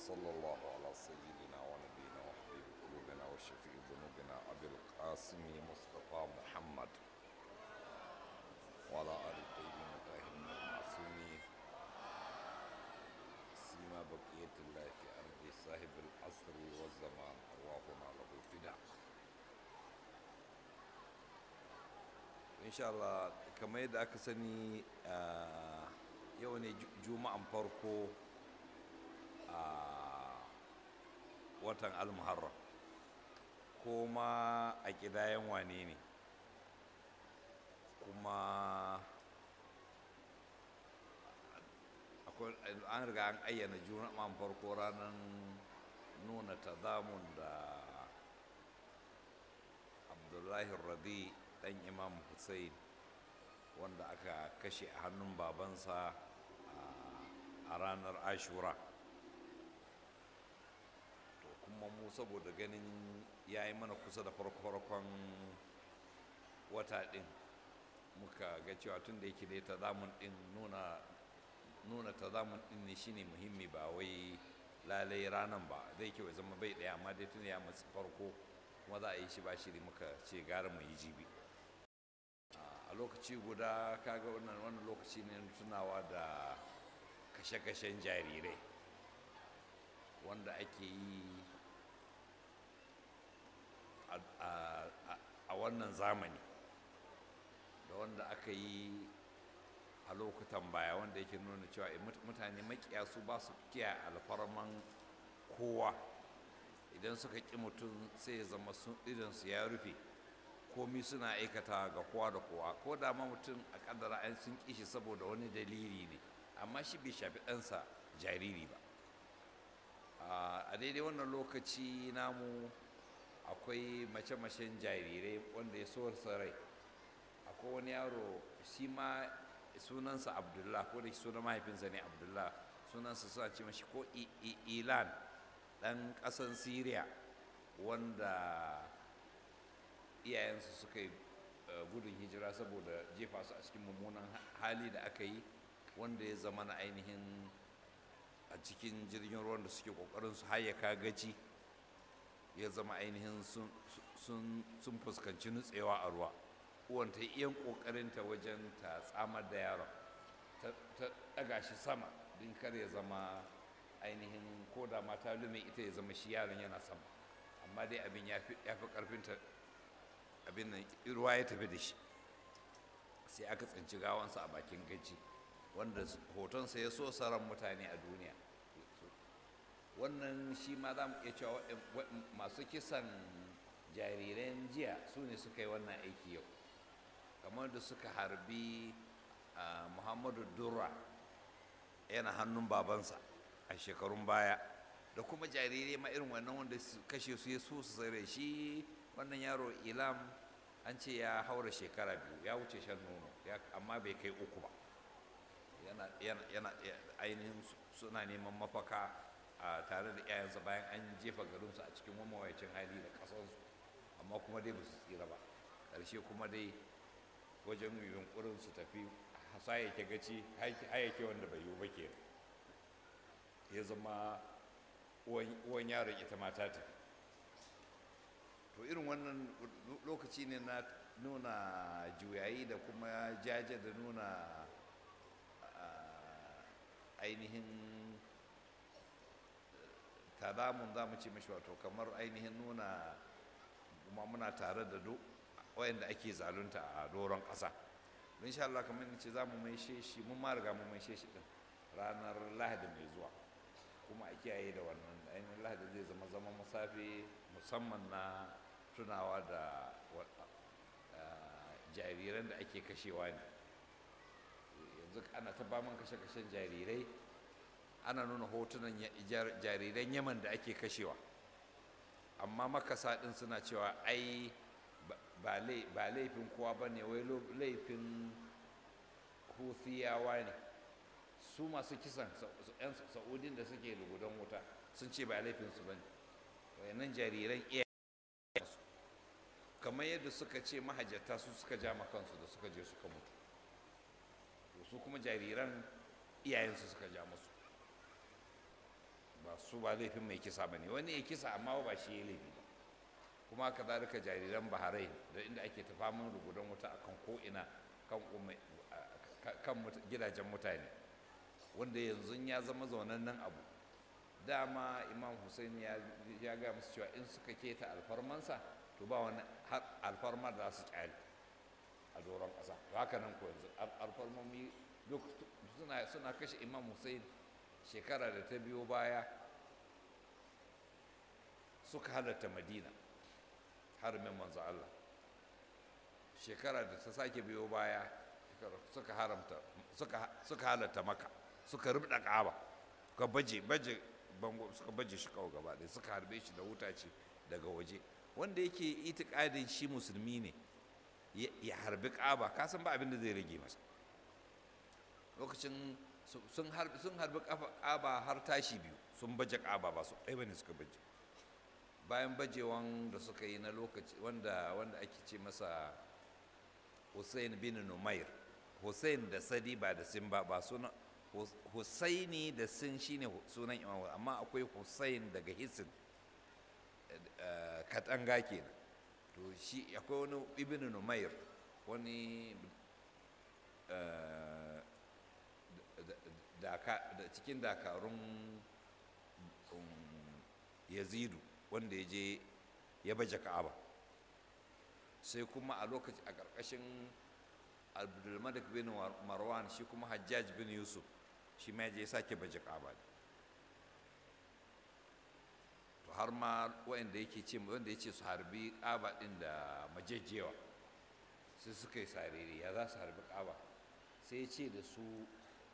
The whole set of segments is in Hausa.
وصلى الله على سيدنا ونبينا وحبيب قلوبنا وشفيع ذنوبنا أبي القاسم مصطفى محمد وعلى آل الطيبين الطاهرين المعصومين سيما بقية الله في أرض صاحب العصر والزمان أرواحنا له فداء إن شاء الله كما يدعى كسني آه yau ne juma'an farko a watan almuharram kuma a kidayen wane ne kuma an riga an ayyana juma'an farko ranar nuna tazamun da abdullahi radi dan imam hussein wanda aka kashe a hannun babansa a ranar ashura to kuma mu saboda ganin ya yi mana kusa da farko-farkon wata ɗin muka ga cewa tun da yake dai tazamun ɗin nuna nuna tazamun ɗin ne shine muhimmi ba wai lalai ranan ba zai kyau zama bai ɗaya amma dai tun ya matsi farko kuma za a yi shi ba shiri muka ce gara mu yi jibi a lokaci guda kaga wannan wannan lokaci ne tunawa da kashe-kashen jarirai wanda ake yi a wannan zamani da wanda aka yi a lokutan baya wanda yake nuna cewa mutane makiya su ba su kiya alfarman kowa idan suka ƙi mutum sai ya zama idansu ya rufe komi suna aikata ga kowa da kowa ko da ma mutum a kaddara an sun kishi saboda wani dalili ne amma shi bai shafi ɗansa jariri ba a daidai wannan lokaci namu akwai mace-macen jarirai wanda ya so rai akwai wani yaro shi ma sunansa abdullah ko da sunan mahaifinsa ne abdullah sunansa suna ce mashi ko ilan ɗan ƙasan syria wanda iyayensu suka yi gudun hijira saboda jefa su a cikin mummunan hali da aka yi wanda ya zama na ainihin a cikin jirgin ruwan da suke kokarin su hayyaka gaci ya zama ainihin sun fuskanci nutsewa a ruwa uwan ta iyan kokarinta wajen ta tsamar da yaron ta daga shi sama din kar ya zama ainihin ko da mata lume ita ya zama shi yaron yana sama amma dai abin ya fi karfinta abin nan ruwa ya tafi da shi sai aka tsinci gawansa a bakin gaji wanda hotonsa ya so saran mutane a duniya wannan shi ma za mu iya cewa masu kisan jariran jiya su ne suka yi wannan aiki yau kamar da suka harbi muhammadu durra yana hannun babansa a shekarun baya da kuma jarirai ma irin wannan wanda kashe su ya so su tsere shi wannan yaro ilam an ce ya haura shekara biyu ya wuce shan nono amma bai kai uku ba yana ainihin suna neman mafaka a tare da iyayensa bayan an jefa garinsu a cikin mamawacin hali da ƙasarsu amma kuma dai ba su tsira ba ƙarshe kuma dai wajen yunkurin su tafi hasayyake gaci hayyake wanda bai yiwu ba ke ya zama uwan yaron ita ma ta tafi to irin wannan lokaci ne na nuna juyayi da kuma jaje da nuna ainihin tadamun za mu ce mashi wato kamar ainihin nuna kuma muna tare da wayanda ake zalunta a doron ƙasa insha Allah kamar ce za mu maishe shi mun ma riga mu maishe shi din ranar lahadi mai zuwa kuma a kiyaye da wannan ainihin lahadi zai zama zama musafi musamman na tunawa da jariran da ake kashewa ne yanzu ana ta baman kashe-kashen jarirai ana nuna hotunan jariran yaman da ake kashewa amma makasa ɗin suna cewa ai ba laifin kowa ba ne wai laifin husiyawa ne su masu kisan 'yan sa'udin da suke lugudan wuta sun ce ba laifinsu ba ne wayannan jariran iya kamar yadda suka ce mahajjata su suka ja kansu da suka je suka mutu su kuma jariran iyayensu suka ja musu ba su ba laifin mai kisa ba ne wani ya kisa amma ba shi ya laifi ba kuma haka zalika jariran bahrain da inda ake ta faman rugudan wuta akan ko'ina kan kan gidajen mutane wanda yanzu ya zama zaunannen abu dama imam hussein ya ga musu cewa in suka keta alfarmansa to ba wani alfarma da za su kyale a doron ƙasa haka nan ko yanzu alfarmomi suna kashe imam hussein shekara da ta biyo baya suka halatta madina harumin manzo Allah shekara da ta sake biyo baya suka haramta suka halatta maka suka rubda ka'aba suka baje baje bango suka baje shi kawo gaba ɗaya suka harbe shi da wuta ce daga waje wanda yake itikadin shi musulmi ne ya harbi ka'aba ka san ba abin da zai rage masa lokacin sun harbi ka'aba har tashi biyu sun baje ka'aba ba su ɗaya bane suka baje bayan bajewan da suka yi na lokaci wanda wanda ake ce masa Hussein bin Numair Hussein da Sadi ba da Sin ba ba suna Husaini da Sin shine sunan Imam amma akwai Hussein daga Hisin katanga kenan to shi akwai wani Ibn Numair wani da cikin dakarun Yazidu wanda ya je ya baje Ka'aba sai kuma a lokaci a ƙarƙashin abdulmalik bin marwan shi kuma hajjaj bin yusuf shi ma je ya sake baje ka'aba to har ma wanda yake ce wanda ya ce su harbi ka'aba din da majejjewa sai suka yi sarere ya za su harbi ka'aba sai ya ce da su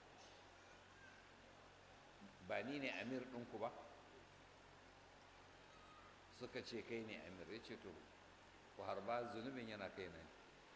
ba ni ne amir ɗinku ba suka ce kai ne amir ya ce to ku harba zunubin yana kai na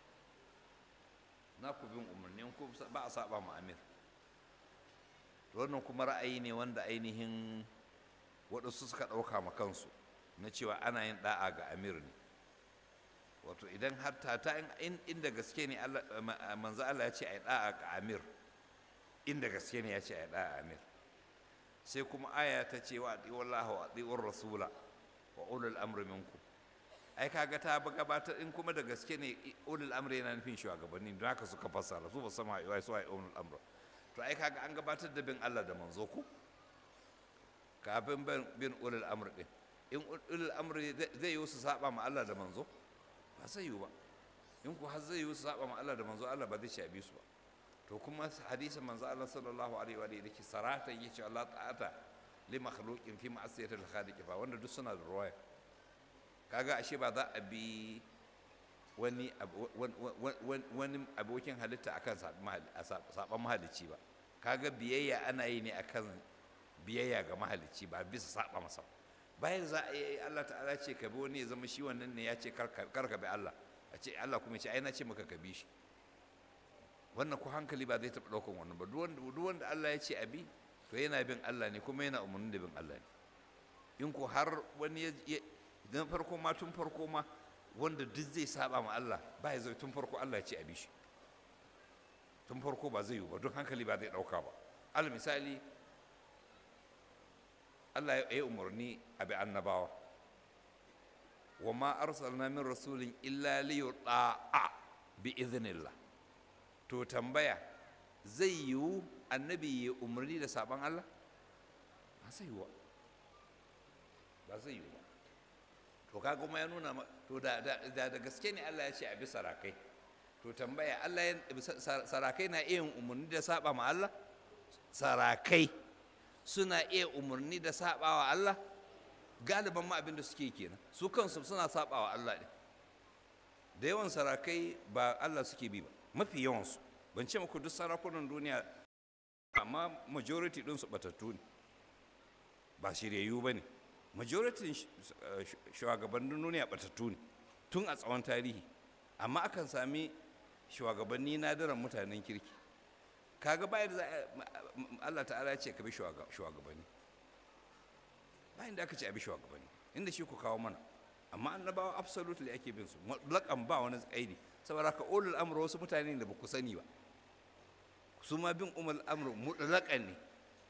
na ku bin umarnin ku ba a saba ma amir to wannan kuma ra'ayi ne wanda ainihin waɗansu suka ɗauka ma kansu na cewa ana yin ɗa'a ga amir ne wato idan har ta inda gaske ne manzo Allah ya ce a yi ɗa'a ga amir inda gaske ne ya ce a yi ɗa'a amir sai kuma aya ta ce wa ati'u Allah wa ati'u rasula wa ulul amri minkum ai kaga ta gabatar in kuma da gaske ne ulul amri yana nufin shugabanni don haka suka fassara su ba sama ai su ai ulul amri to ai kaga an gabatar da bin Allah da manzo ku kafin bin ulul amri din in ulul amri zai yi su saba ma Allah da manzo ba sai yi ba in ku har zai yi su saba ma Allah da manzo Allah ba zai ci abi su ba to kuma hadisin manzo Allah sallallahu alaihi wa alihi yake saratan yace Allah ta'ata li makhluqin fi ma'siyatil khaliq fa wanda duk suna da ruwaya kaga ashe ba za a bi wani wani abokin halitta akan saban mahalicci ba kaga biyayya ana yi ne akan biyayya ga mahalicci ba bisa saba masa bayan za a yi Allah ta'ala ce ka bi wani ya zama shi wannan ne ya ce kar ka bi Allah a ce Allah kuma ya ce ai na ce maka ka bi shi wannan ku hankali ba zai taɓa ɗaukan wannan ba duk wanda Allah ya ce a bi to yana bin Allah ne kuma yana umarnin da bin Allah ne in ko har wani ya don farko ma tun farko ma wanda duk zai saba ma Allah ba ya zai tun farko Allah ya ce a bi shi tun farko ba zai yi ba don hankali ba zai ɗauka ba al misali Allah ya yi umarni a bi annabawa wa ma arsalna min rasulin illa li yuta'a bi idhnillah to tambaya zai yiwu annabi ya umarni da saban Allah ba zai yiwu ba zai yiwu ba to ka kuma ya nuna to da da gaske ne Allah ya ce a bi sarakai to tambaya Allah ya sarakai na iya umarni da saba ma Allah sarakai suna iya umarni da saba wa Allah galiban ma abin da suke kenan su kansu suna saba wa Allah ne da yawan sarakai ba Allah suke bi ba mafi yawansu ban ce muku duk sarakunan duniya amma majority ɗinsu batattu ne ba shiryayyu ba ne majority shugabannin duniya batattu ne tun a tsawon tarihi amma akan sami shugabanni nadiran mutanen kirki kaga bayan da Allah ta'ala ya ce ka bi shugabanni bayan da aka ce a bi shugabanni inda shi ku kawo mana amma annabawa absolutely ake bin su mutlaƙan ba wani tsaidi saboda ka ulul amr wasu mutane da ba ku sani ba su ma bin umar amr mutlaƙan ne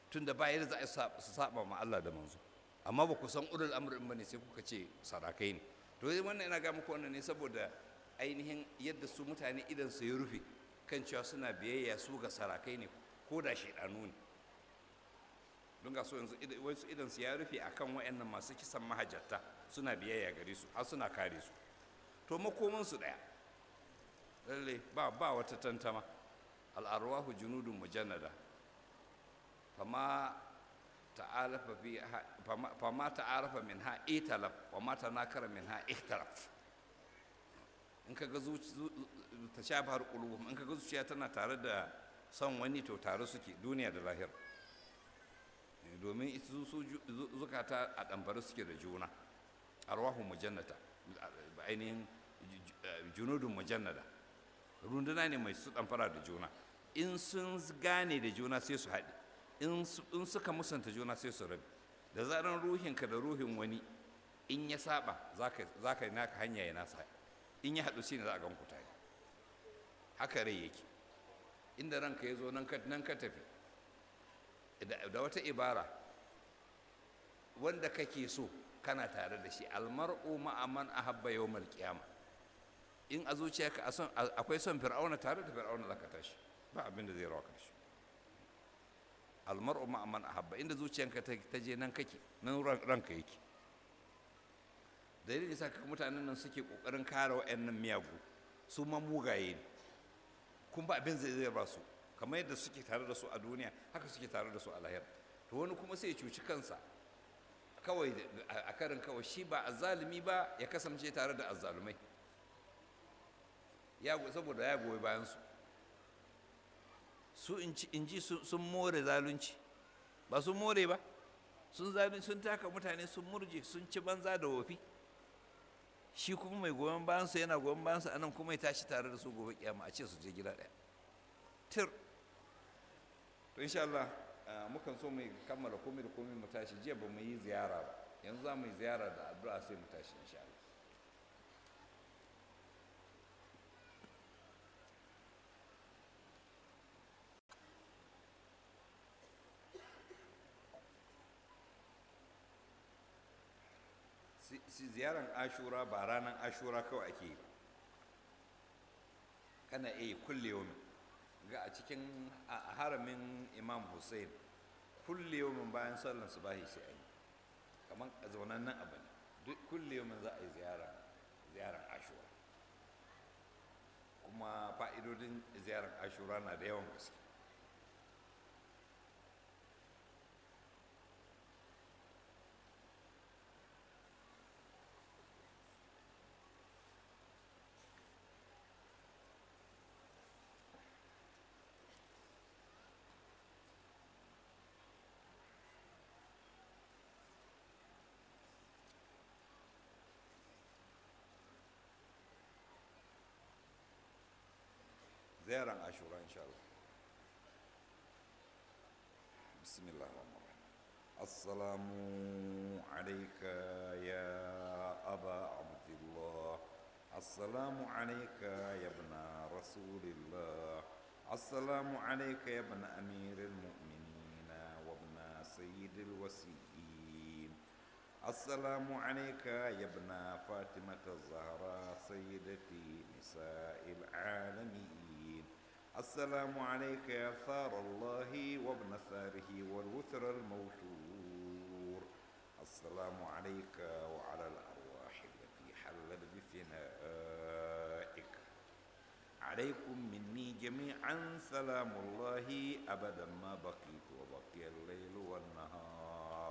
tunda ba yadda za a su saba ma Allah da manzo amma ba ku san ulul amrin bane sai kuka ce sarakai ne to wannan ina ga muku wannan ne saboda ainihin yadda su mutane idan su ya rufe kan cewa suna biyayya su ga sarakai ne ko da shaidanu ne don ga so yanzu wasu idan su ya rufe akan wayannan masu kisan mahajjata suna biyayya gare su har suna kare su to makoman su daya lalle ba ba wata tantama al'arwahu junudun mujannada fama ta'alafa fi fama ta'arafa minha italaf wa ma tanakara minha ikhtalaf in ka ga ta sha bahar qulubum in ka ga zuciya tana tare da son wani to tare suke duniya da lahira domin ita su zukata a ɗambare suke da juna arwahu mujannata ainihin junudun mujannada runduna ne mai su ɗamfara da juna in sun gane da juna sai su haɗe in suka musanta juna sai su rabi da zaran ruhinka da ruhin wani in ya saba za ka yi naka hanya ya nasa in ya haɗu shine za a gan ku tare haka rai yake inda ranka ya zo nan ka tafi da wata ibara wanda kake so kana tare da shi almar'u ma'aman ahabba yawmal qiyama in a zuciyarka akwai son fir'auna tare da fir'auna zaka tashi ba abin da zai rawa ka shi almar'u ma'aman ahabba inda zuciyarka ta je nan kake nan ranka yake dalilin sa ka mutanen nan suke kokarin kare wa'annan miyagu su ma mugaye ne kun ba abin zai zai ba su kamar yadda suke tare da su a duniya haka suke tare da su a lahira to wani kuma sai ya cuci kansa kawai a karin kawai shi ba azzalumi ba ya kasance tare da azzalumai ya saboda ya goyi bayan su su in ji sun more zalunci ba sun more ba sun zalunci sun taka mutane sun murje sun ci banza da wofi shi kuma mai goyon bayansu yana goyon bayansu anan kuma ya tashi tare da su gobe kiyama a ce su je gida ɗaya tir to insha Allah mukan so mu kammala komai da komai mu tashi jiya ba mu yi ziyara ba yanzu za mu yi ziyara da addu'a sai mu tashi insha Allah si ziyaran ashura ba ranar ashura kawai ake yi kana iya kulle yau ga a cikin haramin imam hussein kulle yau bayan sallan su bahi sai yi kamar a zaunan nan abu ne duk kulle yau za a yi ziyaran ashura kuma fa'idodin ziyaran ashura na da yawan gaske ziyaran ashura insha Allah bismillah assalamu alayka ya aba abdullah assalamu alayka ya ibn rasulillah assalamu alayka ya ibn amir المؤمنين وابن سيد الوسيين السلام عليك يا ابن فاطمة الزهراء سيدتي نساء العالمين السلام عليك يا ثار الله وابن ثاره والوتر الموتور السلام عليك وعلى الأرواح التي حلت بفنائك عليكم مني جميعا سلام الله أبدا ما بقيت وبقي الليل والنهار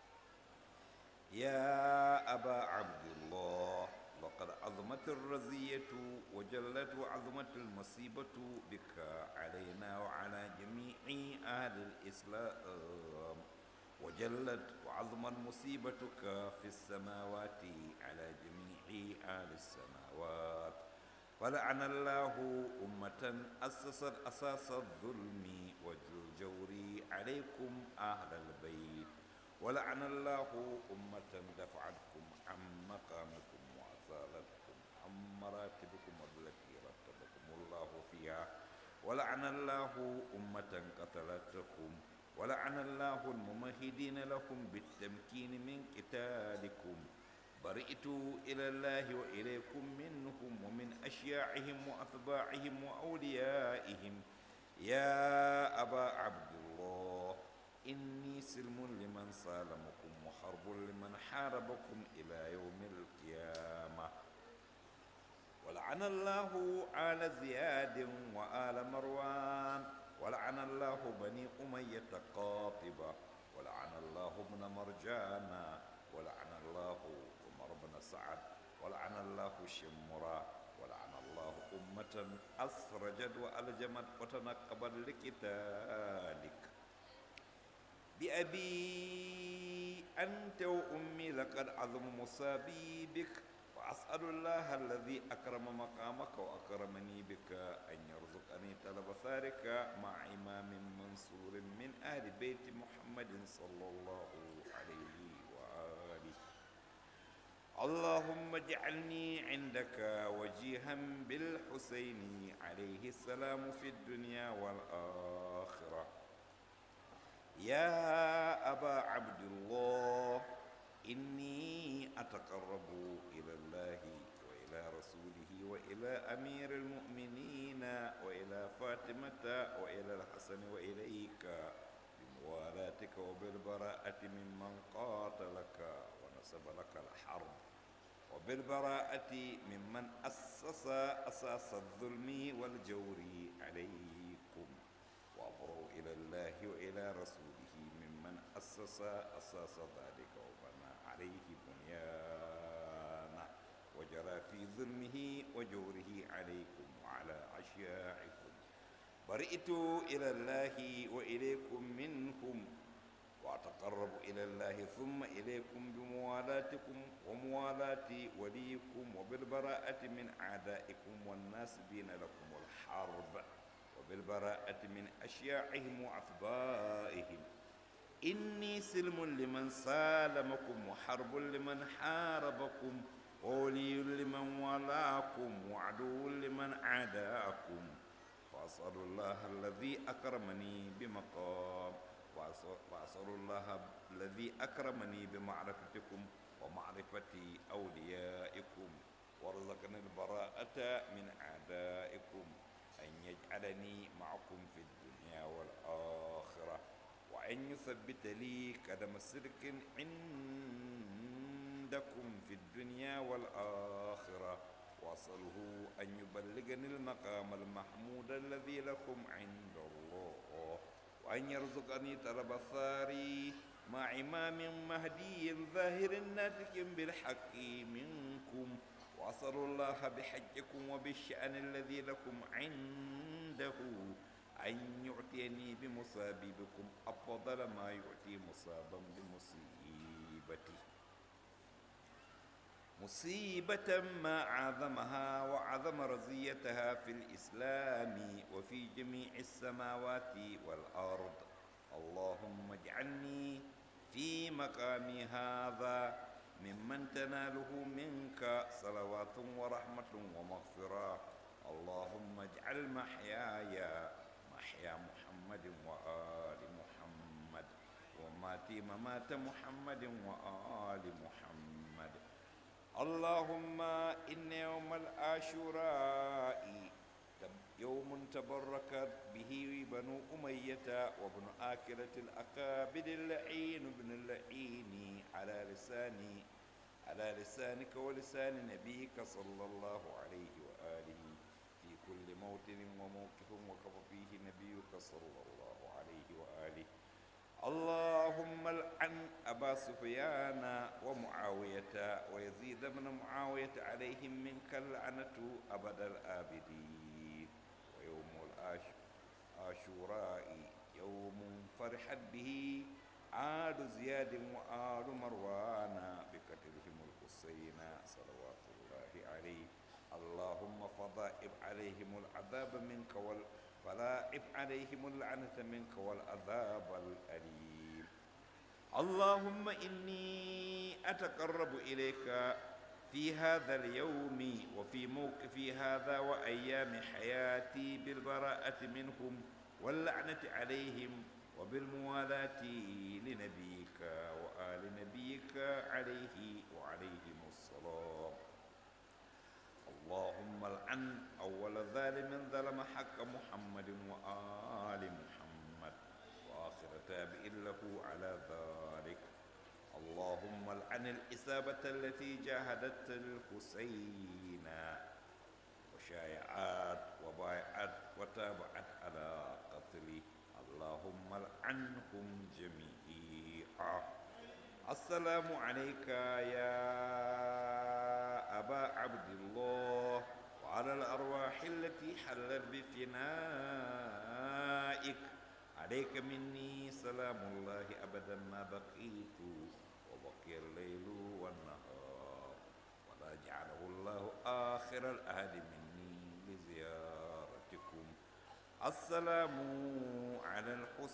يا أبا عبد الله لقد عظمت الرزية وجلت وعظمت المصيبة بك علينا وعلى جميع أهل الإسلام وجلت وعظمت مصيبتك في السماوات على جميع أهل السماوات ولعن الله أمة أسست أساس الظلم والجور عليكم أهل البيت ولعن الله أمة دفعتكم عن مقامكم وأزالتكم عن مراتبكم التي رتبكم الله فيها ولعن الله أمة قتلتكم ولعن الله الممهدين لكم بالتمكين من قتالكم برئت إلى الله وإليكم منهم ومن أشياعهم وأتباعهم وأوليائهم يا أبا عبد الله إني سلم لمن سالمكم وحرب لمن حاربكم إلى يوم القيامة ولعن الله آل زياد وآل مروان ولعن الله بني أمية قاطبة ولعن الله ابن مرجانا ولعن الله عمر بن سعد ولعن الله شمرا ولعن الله أمة أسرجت وألجمت وتنقبت لقتالك بأبي أنت وأمي لقد عظم مصابي بك وأسأل الله الذي أكرم مقامك وأكرمني بك أن يرزقني طلب ثارك مع إمام منصور من آل بيت محمد صلى الله عليه وآله اللهم اجعلني عندك وجيها بالحسين عليه السلام في الدنيا والآخرة يا أبا عبد الله إني أتقرب إلى الله وإلى رسوله وإلى أمير المؤمنين وإلى فاطمة وإلى الحسن وإليك بموالاتك وبالبراءة ممن قاتلك ونسب لك الحرب وبالبراءة ممن أسس أساس الظلم والجور عليكم وأبروا إلى الله وإلى رسوله ممن أسس أساس ذلك وبنى عليه بنيانه وجرى في ظلمه وجوره عليكم وعلى أشياعكم برئت إلى الله وإليكم منهم وأتقرب إلى الله ثم إليكم بموالاتكم وموالاة وليكم وبالبراءة من أعدائكم والناسبين لكم الحرب وبالبراءة من أشياعهم وأتباعهم إني سلم لمن سالمكم وحرب لمن حاربكم وولي لمن والاكم وعدو لمن عاداكم وأسأل الله الذي أكرمني بمقام وأسأل الله الذي أكرمني بمعرفتكم ومعرفة أوليائكم وارزقني البراءة من أعدائكم أن يجعلني معكم في الدنيا والآخرة وأن يثبت لي قدم صدق عندكم في الدنيا والآخرة وأسأله أن يبلغني المقام المحمود الذي لكم عند الله وأن يرزقني طلب الثاري مع إمام مهدي ظاهر ناتج بالحق منكم وأسأل الله بحجكم وبالشأن الذي لكم عنده أن يعطيني بمصابيبكم أفضل ما يعطي مصابا بمصيبتي مصيبة ما عظمها وعظم رزيتها في الإسلام وفي جميع السماوات والأرض اللهم اجعلني في مقامي هذا ممن تناله منك صلوات ورحمة ومغفرة اللهم اجعل محياي محيا محمد وآل محمد وماتي ممات محمد وآل محمد اللهم إن يوم العاشوراء يوم تبركت به بنو أمية وابن آكلة الأكابد اللعين بن اللعين على لساني على لسانك ولسان نبيك صلى الله عليه وآله في كل موطن وموقف وكف فيه نبيك صلى الله عليه وآله اللهم العن أبا سفيان ومعاوية ويزيد بن معاوية عليهم منك اللعنة أبد الآبدين ويوم العاشوراء يوم فرحت به آل زياد وآل مروان بقتلهم الحسين صلوات الله عليه اللهم فضائب عليهم العذاب منك وال فلاعب عليهم اللعنة منك والعذاب الأليم اللهم إني أتقرب إليك في هذا اليوم وفي موقفي هذا وأيام حياتي بالبراءة منهم واللعنة عليهم وبالموالاة لنبيك وآل نبيك عليه وعليهم السلام اللهم العن أول ظالم ظلم حق محمد وآل محمد وآخر تابع له على ذلك اللهم العن الإصابة التي جاهدت الحسين وشايعت وبايعت وتابعت على قتله اللهم العنهم جميعا السلام عليك يا أبا عبد الله وعلى الأرواح التي حلت بفنائك عليك مني سلام الله أبدا ما بقيت وبقي الليل والنهار ولا جعله الله آخر الأهد مني لزيارتكم السلام على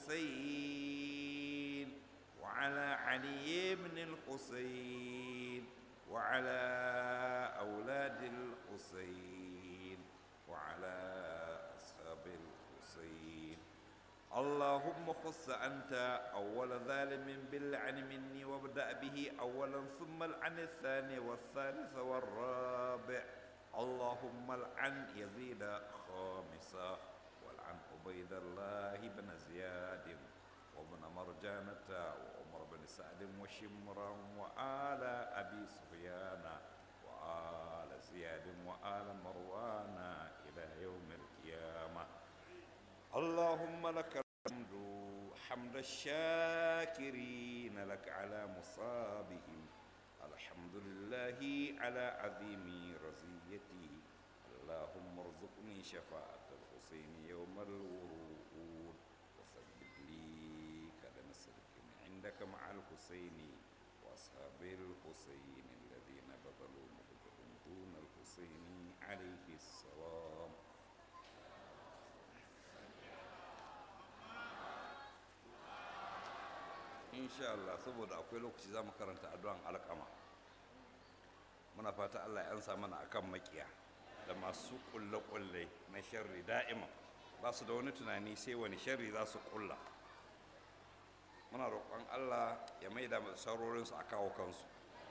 الحسين وعلى علي بن الحسين وعلى أولاد الحسين وعلى أصحاب الحسين اللهم خص أنت أول ظالم باللعن مني وابدأ به أولا ثم العن الثاني والثالث والرابع اللهم العن يزيد خامسا والعن عبيد الله بن زياد وابن مرجانة وعمر بن سعد وشمرا وآل أبي سفيان وآل زياد وآل مروان إلى يوم القيامة اللهم لك الحمد حمد الشاكرين لك على مصابهم الحمد لله على عظيم رزيتي اللهم ارزقني شفاعة الحسين يوم الورود وثبت لي قدم صدق عندك مع الحسين وأصحاب الحسين الذين بذلوا مجدهم دون الحسين عليه السلام insha Allah saboda akwai lokaci za mu karanta addu'an alƙama muna fata Allah ya ansa mana akan makiya da masu ƙulle-ƙulle na sharri da'ima ba su da wani tunani sai wani sharri za su ƙulla muna roƙon Allah ya maida saurorinsu a kawo kansu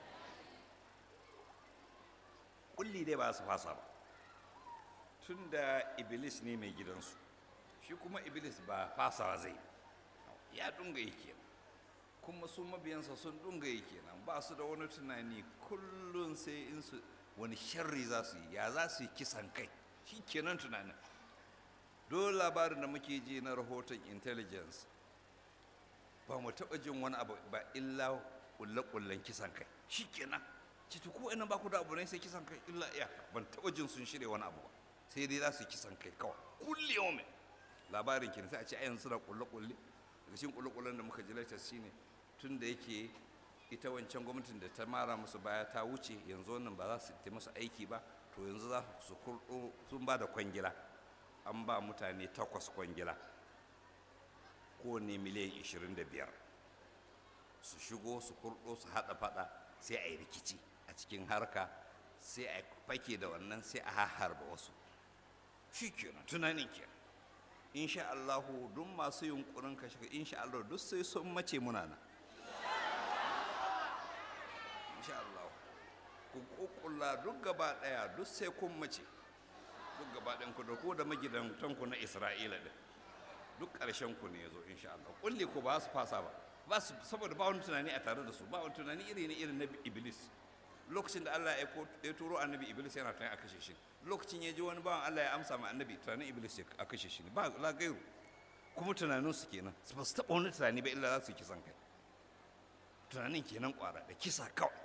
ƙulli dai ba su fasa ba tun da iblis ne mai gidansu shi kuma iblis ba fasawa zai ya dunga yake kuma su mabiyansa sun dunga yake nan ba su da wani tunani kullum sai in su wani sharri za su yi ya za su yi kisan kai shi kenan tunanin dole labarin da muke ji na rahoton intelligence ba mu taɓa jin wani abu ba illa kulle-kullen kisan kai shi kenan ciki ko ina ba ku da abu ne sai kisan kai illa iya ban taɓa jin sun shirya wani abu ba sai dai za su yi kisan kai kawai kulle yau labarin kenan sai a ce a yanzu da kulle-kulle daga cikin kulle-kullen da muka ji latest shine tun da yake ita wancan gwamnatin da ta mara musu baya ta wuce yanzu wannan ba za su ta musu aiki ba to yanzu za su kurɗo sun ba da kwangila an ba mutane takwas kwangila kowane miliyan 25 su shigo su kurɗo su haɗa faɗa sai a yi rikici a cikin harka sai a fake da wannan sai a harba wasu shi kenan tunanin kenan insha Allahu duk masu yunkurin kashe insha Allah duk sai sun mace muna nan insha Allah ku kukkulla duk gaba daya duk sai kun mace duk gaba ɗayan ku da ku da magidantan ku na Isra'ila din duk ƙarshen ku ne yazo insha Allah kulli ku ba su fasa ba ba su saboda ba wani tunani a tare da su ba wani tunani iri ne irin na Iblis lokacin da Allah ya turo annabi Iblis yana tunani a kashe shi lokacin ya ji wani bawan Allah ya amsa ma annabi tunanin Iblis ya a kashe shi ne ba la gairu kuma tunanin su kenan ba su taɓa wani tunani ba illa za su yi kisan kai tunanin kenan kwara da kisa kawai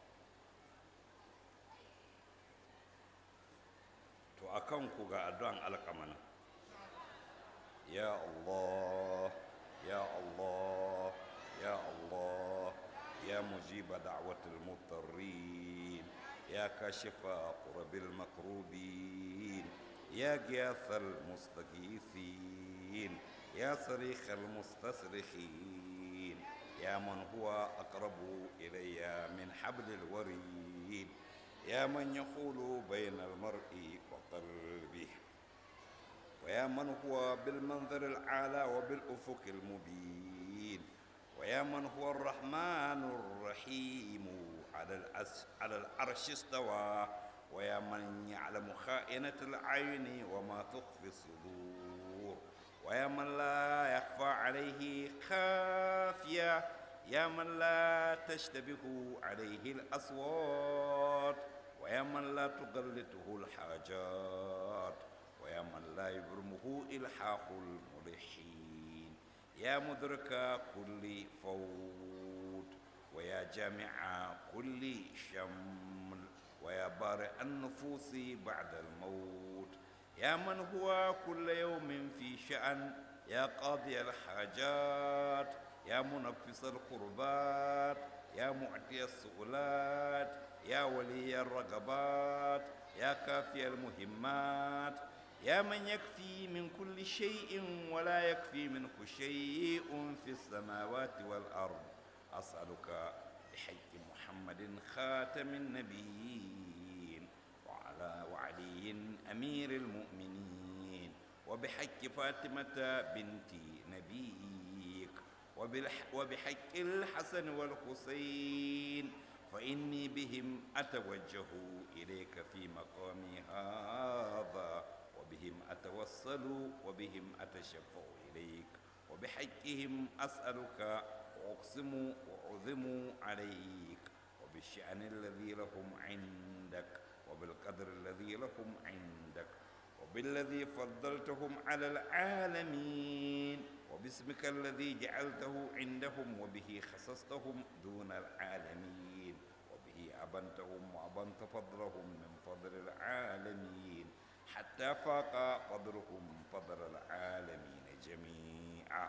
to a kan ku ga addu'an alƙamana ya Allah ya Allah ya Allah ya mujiba da'watul mutarrin ya kashifa qurbil makrubin ya giyathal mustaghithin ya sarikh al mustasrikhin يا من هو أقرب إلي من حبل الوريد يا من يقول بين المرء وقلبه ويا من هو بالمنظر الأعلى وبالأفق المبين ويا من هو الرحمن الرحيم على الأس على العرش استوى ويا من يعلم خائنة العين وما تخفي الصدور ويا من لا يخفى عليه خافية يا من لا تشتبه عليه الأصوات ويا من لا تغلطه الحاجات ويا من لا يبرمه إلحاح الملحين يا مدرك كل فوت ويا جامع كل شمل ويا بارئ النفوس بعد الموت يا من هو كل يوم في شأن يا قاضي الحاجات يا منفس القربات يا معطي السؤلات يا ولي الرغبات يا كافي المهمات يا من يكفي من كل شيء ولا يكفي منه شيء في السماوات والأرض أسألك بحق محمد خاتم النبيين وعلى وعلي أمير المؤمنين وبحق فاطمة بنت نبيك وبالح- وبحق الحسن والحسين فإني بهم أتوجه إليك في مقامي هذا وبهم أتوصل وبهم أتشفع إليك وبحقهم أسألك وأقسم وأعظم عليك وبالشأن الذي لهم عندك وبالقدر الذي لهم عندك وبالذي فضلتهم على العالمين وباسمك الذي جعلته عندهم وبه خصصتهم دون العالمين وبه أبنتهم وأبنت فضلهم من فضل العالمين حتى فاق فضلهم فضل العالمين جميعا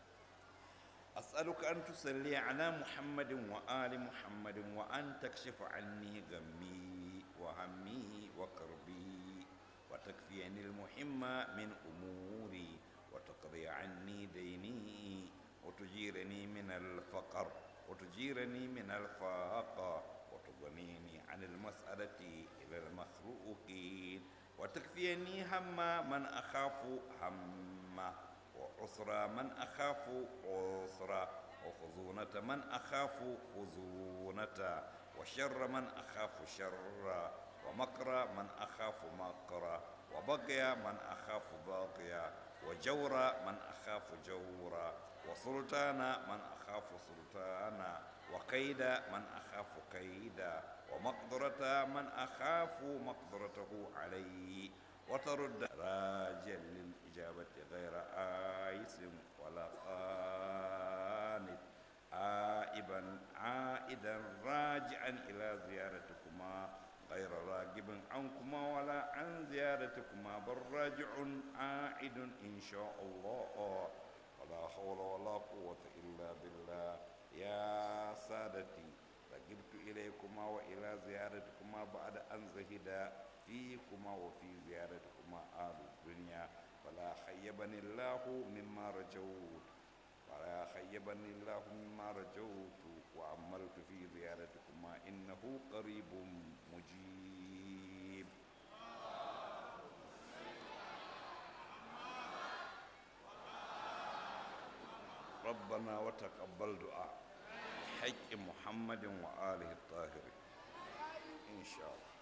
أسألك أن تصلي على محمد وآل محمد وأن تكشف عني غمي وهمي وكربي وتكفيني المهم من أموري وتقضي عني ديني وتجيرني من الفقر وتجيرني من الفاقة وتغنيني عن المسألة إلى المخلوقين وتكفيني هم من أخاف همه وعسرى من أخاف عسرى وخزونة من أخاف خزونة وشر من أخاف شر ومكر من أخاف مكر وبغي من أخاف باغيا وجور من أخاف جورا وسلطان من أخاف سلطانا وكيد من أخاف كيدا ومقدرة من أخاف مقدرته عليه وترد راجا للإجابة غير آيس ولا قانت آئبا عائدا راجعا إلى زيارتكما غير راغب عنكما ولا عن زيارتكما بل راجع عائد إن شاء الله ولا حول ولا قوة إلا بالله يا سادتي رغبت إليكما وإلى زيارتكما بعد أن زهد فيكما وفي زيارتكما آل الدنيا فلا خيبني الله مما رجوت ولا خيبني الله مما رجوت وعملت في زيارتكما إنه قريب مجيب ربنا وتقبل دعاء حق محمد وآله الطاهرين إن شاء الله